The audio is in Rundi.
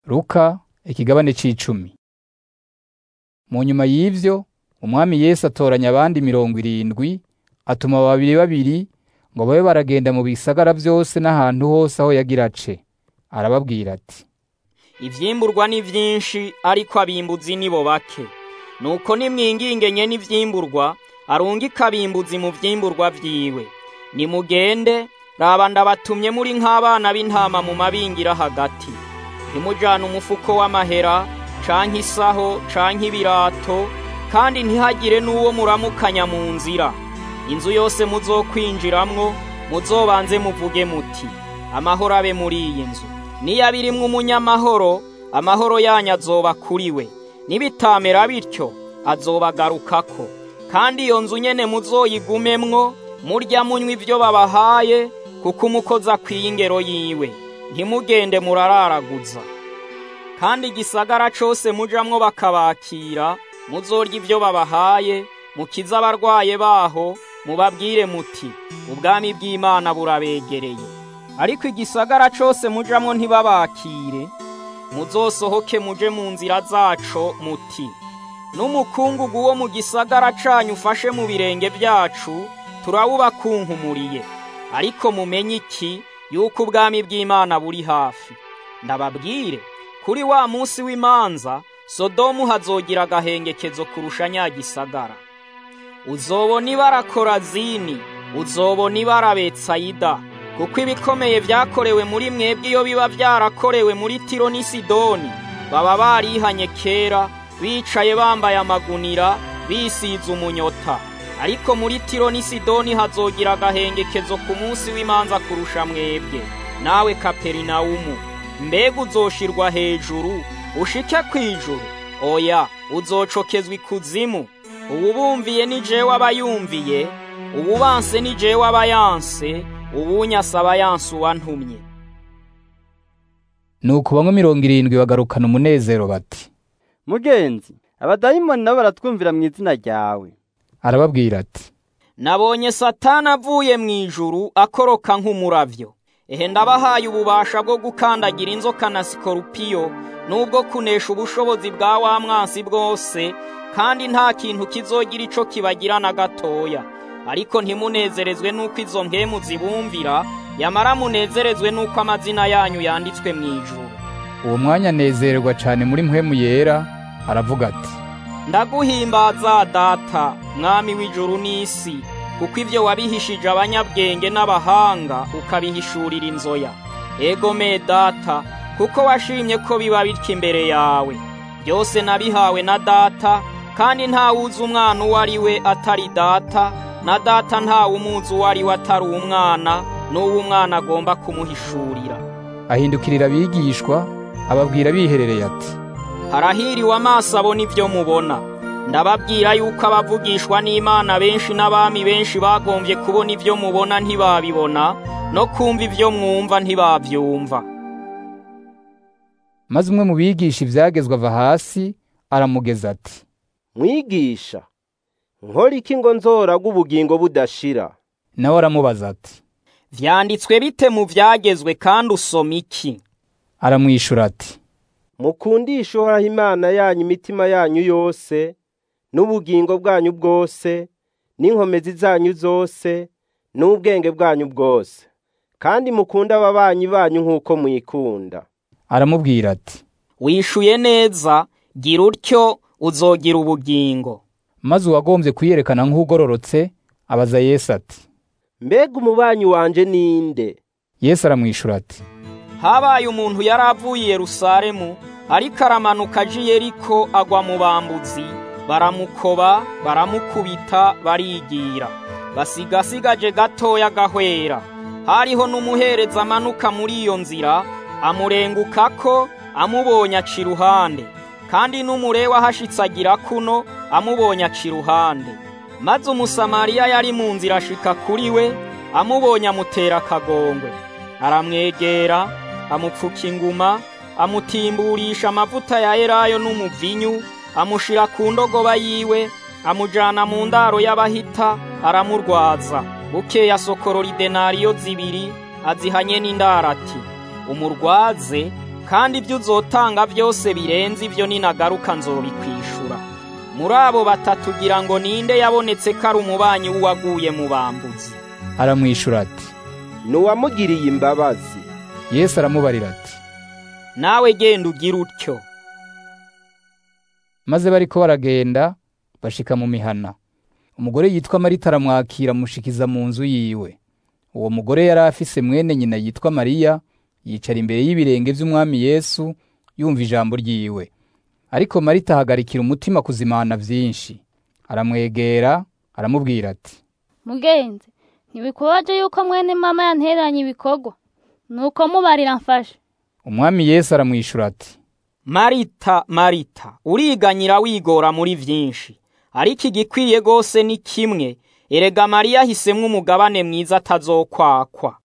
Luka ikigabane c'icumi mu nyuma y'ivyo umwami Yesu atoranya abandi mirongo irindwi atuma babiri babiri ngo babe baragenda mu bisagara vyose n'ahantu hose aho yagira ace arababwira ati ivyimburwa ni vyinshi ariko abimbuzi nibo bake nuko nimwinginge nye n'ivyimburwa arungika abimbuzi mu vyimburwa vyiwe nimugende raba ndabatumye muri nk'abana b'intama mu mabingira hagati ntimujane umufuko w'amahera canke isaho canke ibirato kandi ntihagire n'uwo muramukanya mu nzira inzu yose muzokwinjiramwo muzobanze muvuge muti amahoro abe muri iyi nzu niyo irimwo umunyamahoro amahoro yanyu azoba kuri we nibitamera bityo azobagarukako kandi iyo nzu nyene muzoyigumemwo murya munywa ivyo babahaye kuko umukozi akwiye ingero yiwe ntimugende murararaguza kandi igisagara cose mujamwo bakabakira muzorya ivyo babahaye mukize abarwaye baho mubabwire muti ubwami bw'imana burabegereye ariko igisagara cose mujamwo ntibabakire muzosohoke muje mu nzira zaco muti n'umukungugu wo mu gisagara canyu ufashe mu birenge vyacu turawubakunkumuriye ariko mumenye iki yuko ubwami bw'imana buri hafi ndababwire kuri wa munsi w'imanza sodomu hazogira agahengekezo kurusha nya gisagara uzobona ibara korazini uzobona ibara betsayida kuko ibikomeye vyakorewe muri mwebwe iyo biba vyarakorewe muri tiro n'i sidoni baba barihanye kera bicaye bambaye amagunira bisize umunyota ariko muri tiro n'i sidoni hazogira agahengekezo ku munsi w'imanza kurusha mwebwe nawe kaperinawumu mbega uzoshirwa hejuru ushike kw'ijuru oya uzocokezwa ikuzimu uwubumviye ni jewe aba yumviye uwubanse ni jewe aba yanse uwunyasa aba yanse uwantumye nuko bamwe mirongo irindwi bagarukana umunezero bati mugenzi abadayimoni nabo baratwumvira mu izina ryawe arababwira ati nabonye satani avuye mu ijuru akoroka nk'umuravyo ehe ndabahaye ububasha bwo gukandagira inzoka na sikorupiyo n'ubwo kunesha ubushobozi bwa wa mwansi bwose kandi nta kintu kizogira ico kibagira na gatoya ariko ntimunezerezwe n'uko izo mpemu zibumvira yamara munezerezwe n'uko amazina yanyu yanditswe mu ijuru uwo mwanya anezererwa cane muri mpwemu yera aravuga ati ndaguhimbaza data mwami w'ijuru n'isi kuko ibyo wabihishije abanyabwenge n'abahanga ukabihishurira inzoya ego me data kuko washimye ko biba bityo imbere yawe byose nabihawe na data kandi ntawuzi umwana uwo ari we atari data na data ntawumuzi uwo ari we atari umwana n'uwo umwana agomba kumuhishurira ahindukirira abigishwa ababwira biherereye ati harahiriwe amaso abona ibyo mubona ndababwira yuko abavugishwa n'imana benshi n'abami benshi bagombye kubona ibyo mubona ntibabibona no kumva ibyo mwumva ntibabyumva maze umwe mu bigisha ivyagezwe ava hasi aramugeza ati mwigisha nkora iki ngo nzoraga ubugingo budashira nawe aramubaza ati vyanditswe bite mu vyagezwe kandi usoma iki aramwishura ati mukundishe uhoraho imana yanyu imitima yanyu yose n'ubugingo bwanyu bwose n'inkomezi zanyu zose n'ubwenge bwanyu bwose kandi mukunde ababanyi banyu nk'uko mwikunda aramubwira ati wishuye neza gira utyo uzogira ubugingo maze uwagombye kuyerekana nk'ugororotse abaza Yesu ati mbega umubanyi wanje ninde Yesu aramwishura ati habaye umuntu yari avuye i Yerusalemu ariko aramanuka aje i Yeriko agwa mu bambuzi baramukoba baramukubita barigira basigasigaje gatoya gahwera hariho n'umuhereza amanuka muri iyo nzira amurengukako amubonye aca iruhande kandi n'umurewa ahashitse agira kuno amubonye aca iruhande maze umusamariya yari mu nzira ashika kuri we amubonye amutera akagongwe aramwegera amupfuka inguma amutimburisha amavuta ya elayo n'umuvinyu amushira ku ndogoba yiwe amujana mu ndaro y'abahita aramurwaza bukeye asokorora idenariyo zibiri azihanye n'indaro ati umurwaze kandi ibyo uzotanga byose birenze ibyo ninagaruka nzobikwishura muri abo batatu ugira ngo ninde yabonetse ko ari umubanyi w'uwaguye mu bambuzi aramwishura ati ni uwamugiriye imbabazi yesu aramubarira ati nawe genda ugire utyo maze bariko baragenda bashika mu mihana umugore yitwa marita aramwakira amushikiza mu nzu yiwe uwo mugore yari afise mwene nyina yitwa mariya yicara imbere y'ibirenge vy'umwami yesu yumva ijambo ryiwe ariko marita ahagarikira umutima kuzimana vyinshi aramwegera aramubwira ati mugenzi ntibikubaje yuko mwene mama yantereranye ibikorwa nuko mubarira mfashe umwami yesu aramwishura ati marita marita uriganyira wigora muri vyinshi ariko igikwiye gose ni kimwe erega mariya ahisemwo umugabane mwiza atazokwakwa